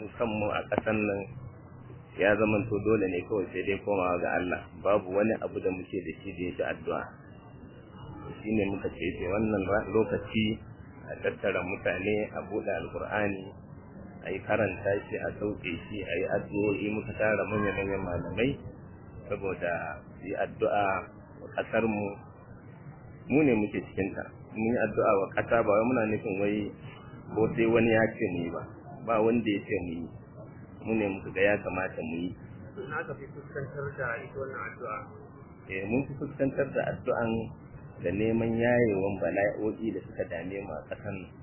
mu kanmu a ƙasan nan ya zamanto dole ne kawai sai dai komawa ga Allah babu wani abu da muke da shi da yake addu'a shine muka ce sai wannan lokaci a tattara mutane a buɗe alkur'ani a yi karanta shi a sauke shi a yi addu'o'i muka tara manya-manyan malamai saboda yi addu'a wa ƙasar mu mu ne muke cikinta mun yi addu'a wa ƙasa ba wai muna nufin wai ko sai wani ya ce mu yi ba ba wanda ya ce mu yi mu ne muka ga ya kamata mu yi na ka fi fuskantar da ita wannan addu'a eh mun fi fuskantar da addu'an da neman yayewan bala'o'i da suka dame mu a ƙasan nan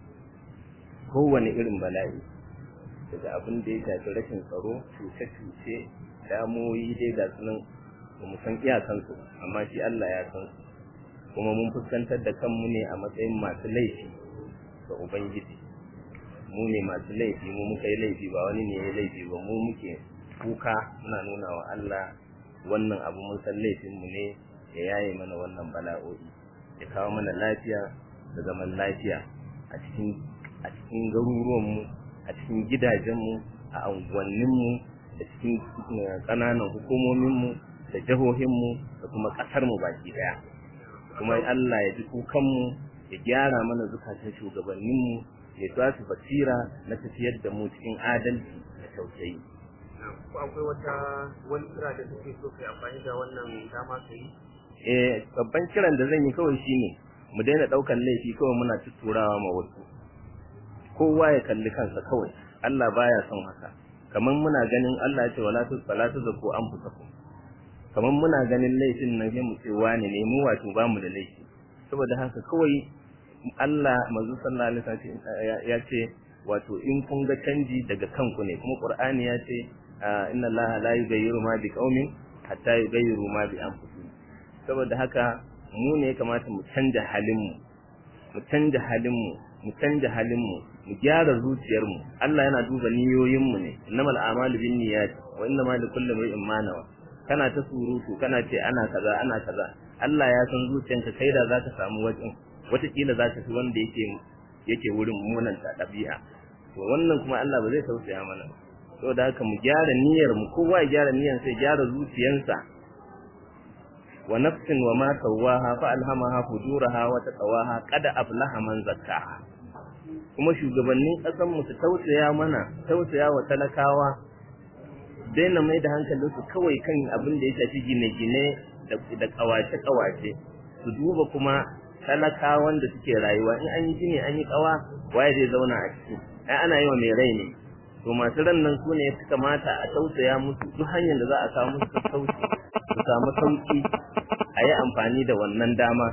kowane irin bala'i daga abin da ya shafi rashin tsaro cuce-cuce damoyi dai ga sunan ba mu san iyakansu amma shi Allah ya san su kuma mun fuskantar da kanmu ne a matsayin masu laifi ga Ubangiji mu ne masu laifi mu muka yi laifi ba wani ne ya laifi ba mu muke kuka muna nuna wa Allah wannan abu mun san laifinmu ne ya yaye mana wannan bala'o'i ya kawo mana lafiya da zaman lafiya a cikin a cikin garuruwanmu a cikin gidajenmu a unguwanninmu da cikin ƙananan hukumominmu da jihohinmu da kuma ƙasarmu baki ɗaya kuma Allah ya ji kukanmu ya gyara mana zukatan shugabanninmu ya ba su basira na tafiyar da mu cikin adalci da tausayi ko akwai wata wani kira da suke so kai amfani da wannan dama ka yi eh babban kiran da zan yi kawai shine mu daina ɗaukan laifi kawai muna tutturawa ma wasu kowa ya kalli kansa kawai Allah baya son haka kamar muna ganin Allah ya ce wala tu salatu zaku anfusakum kamar muna ganin laifin nan sai mu ce wani ne mu wato ba mu da laifi saboda haka kawai Allah manzo sallallahu alaihi wasallam ya ce wato in kun ga canji daga kanku ne kuma Qur'ani ya ce inna Allah la yughayyiru ma bi qaumin hatta yughayyiru ma bi anfusihim saboda haka mu ne kamata mu canja halin mu mu canja halin mu mu canja halin mu mu gyara zuciyar mu Allah yana duba niyoyin mu ne innamal a'malu binniyat wa innamal likulli imrin ma nawa kana ta surutu kana ce ana kaza ana kaza Allah ya san zuciyanka kai da zaka samu wajen watakila za ka fi wanda yake yake wurin munan ta ɗabi'a to wannan kuma Allah ba zai tausaya mana saboda haka mu gyara niyyar mu kowa ya gyara niyyar sai gyara zuciyansa wa nafsin wa ma sawaha fa alhamaha fujuraha wa taqwaha qad aflaha man zakkaha kuma shugabannin ƙasar mu su tausaya mana tausaya wa talakawa daina mai da hankalinsu kawai kan abin da ya shafi gine-gine da kawace-kawace su duba kuma talakawan da suke rayuwa in an yi gini an yi kawa waye zai zauna a ciki ai ana yi wa mai rai ne to masu ran nan su ne ya kamata a tausaya musu duk hanyar da za a kawo musu sassauci su samu sauki a yi amfani da wannan dama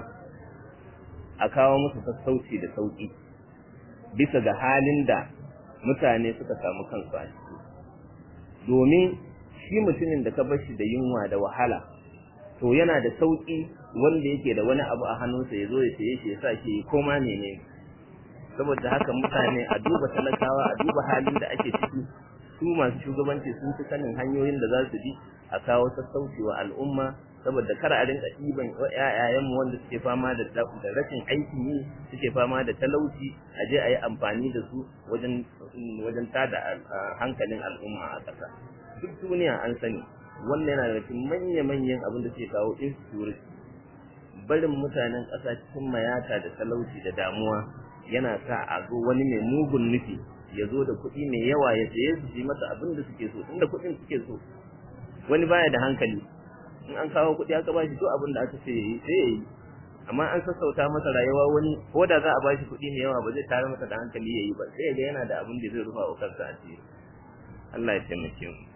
a kawo musu sassauci da sauki bisa ga halin da mutane suka samu kansu a ciki domin shi mutumin da ka bar shi da yunwa da wahala to yana da sauki wanda yake da wani abu a hannunsa ya zo ya saye shi ya sa shi koma menene saboda haka mutane a duba talakawa a duba halin da ake ciki su masu shugabanci sun fi sanin hanyoyin da za su bi a kawo sassauci wa al'umma saboda kar a rinka ɗiban ƴaƴayenmu wanda suke fama da da rashin aikin yi suke fama da talauci a je a yi amfani da su wajen wajen tada hankalin al'umma a ƙasa duk duniya an sani wannan yana da cikin manya-manyan abin da suke kawo insecurity barin mutanen ƙasa cikin mayata da talauci da damuwa yana sa a zo wani mai mugun nufi ya zo da kuɗi mai yawa ya saye su yi masa abin da suke so inda kuɗin suke so wani baya da hankali in an kawo kuɗi aka ba shi duk abin da aka ce ya yi sai ya yi amma an sassauta masa rayuwa wani ko da za a ba shi kuɗi mai yawa ba zai tare masa da hankali ya yi ba sai ya ga yana da abin da zai rufa wa kansa asiri Allah ya taimake mu